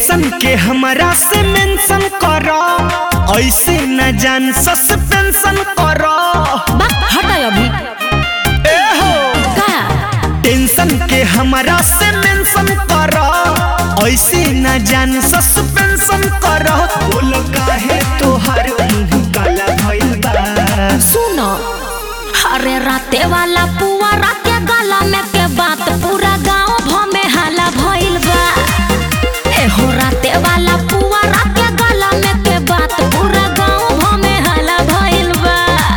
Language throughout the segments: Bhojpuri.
टेंशन के हमरा से मेंशन करो ऐसे न जान सस्पेंशन करो बा हटा अभी ए हो का टेंशन के हमरा से मेंशन करो ऐसे न जान सस्पेंशन करो बोल काहे तोहर मुंह काला भइल बा सुनो अरे राते वाला पुआ राते गला में के बात पूरा गांव भ में हाला भइल बा ए हो राते वाला पुआ राते गला में के बात पूरा गांव भ में हाला भइल बा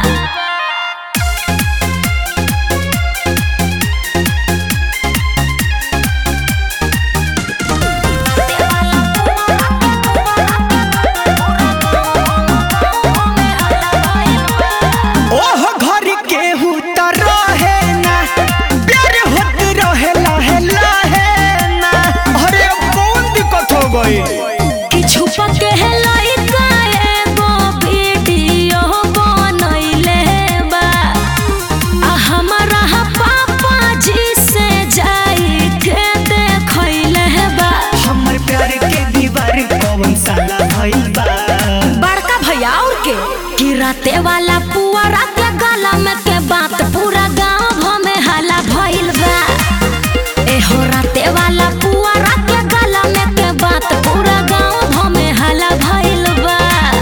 ओह घर केहू त रहे ना प्यार होत रहे लाहे लाहे ना अरे कौन दिक्कत हो गई कि छुपा के है लइका एगो वीडियो बनैले बा आ हमारा पापा जी से जाई के देखैले बा हमर प्यार के दीवार कौन साला भइल बा बड़का भैया और के कि राते वाला पुआ राते गला में के बात पूरा गांव भ में हाला भइल बा ए हो राते वाला पुआ राते गला में के बात पूरा गांव भ में हाला भइल बा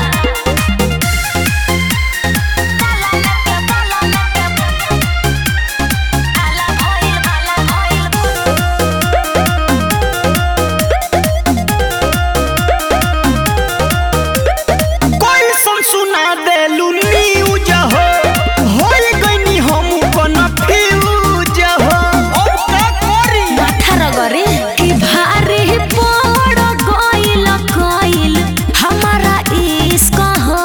कोई सुन सुना देलू न्यूज हो होई गईनी हम कन्फ्यूज हो अब का करी माथा रगरे कि भारी पड़ गइल गइल हमारा इश्क हो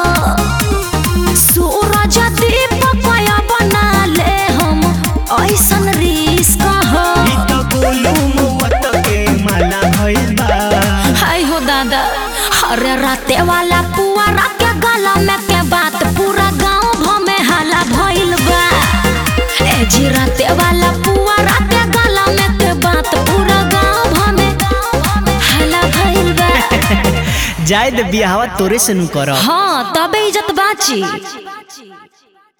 सूरज दीपक बना ले हम ऐसन रिश्क हो ई त गोलू मौत के माला भइल बा हाय हो दादा अरे राते वाला पुआ राते गला में के बात पूरा गांव भ में हाला भइल बा ए जी राते वाला पुआ राते गला में के बात पूरा गांव भ में हाला भइल बा जायद बियाहवा तोरे से नु करब हाँ तबे इज्जत बाची